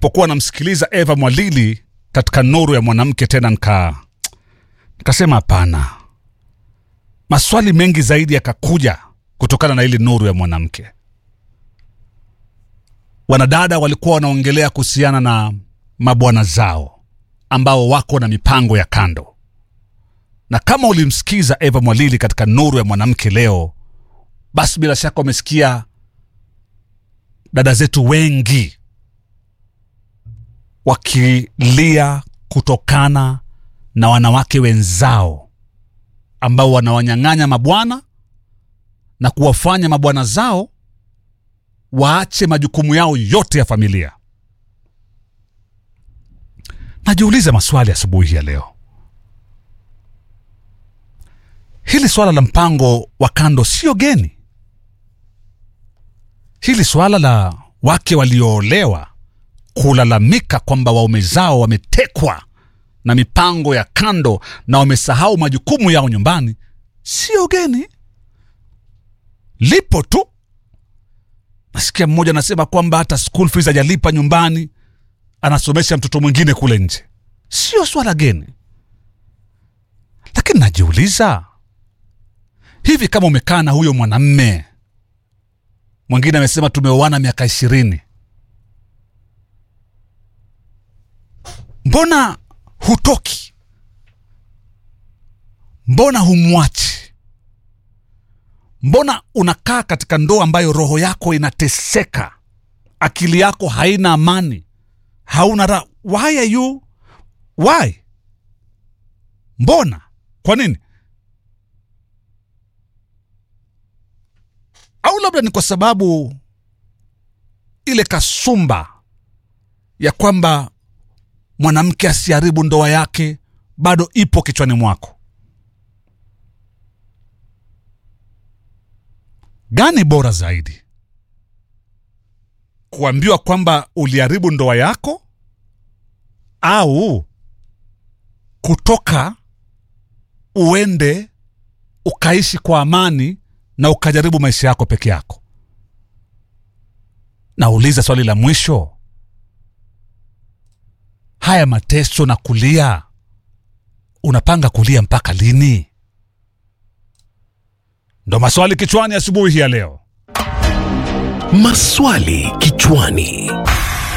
nilipokuwa namsikiliza Eva Mwalili katika Nuru ya Mwanamke tena nika nikasema hapana, maswali mengi zaidi yakakuja kutokana na ili Nuru ya Mwanamke. Wanadada walikuwa wanaongelea kuhusiana na mabwana zao ambao wako na mipango ya kando, na kama ulimsikiza Eva Mwalili katika Nuru ya Mwanamke leo, basi bila shaka umesikia dada zetu wengi wakilia kutokana na wanawake wenzao ambao wanawanyang'anya mabwana na kuwafanya mabwana zao waache majukumu yao yote ya familia. Najiuliza maswali asubuhi ya leo. Hili swala la mpango wa kando sio geni. Hili swala la wake walioolewa kulalamika kwamba waume zao wametekwa na mipango ya kando na wamesahau majukumu yao nyumbani sio geni, lipo tu. Nasikia mmoja anasema kwamba hata school fees hajalipa nyumbani, anasomesha mtoto mwingine kule nje. Sio swala geni, lakini najiuliza hivi, kama umekaa na huyo mwanamme mwingine amesema tumeoana miaka ishirini, mbona hutoki? Mbona humwachi? Mbona unakaa katika ndoa ambayo roho yako inateseka, akili yako haina amani, hauna raha? Why are you why? Mbona? Kwa nini? Au labda ni kwa sababu ile kasumba ya kwamba mwanamke asiharibu ndoa yake bado ipo kichwani mwako. Gani bora zaidi, kuambiwa kwamba uliharibu ndoa yako au kutoka uende ukaishi kwa amani na ukajaribu maisha yako peke yako? Nauliza swali la mwisho, haya mateso na kulia, unapanga kulia mpaka lini? Ndo maswali kichwani asubuhi ya leo. Maswali kichwani.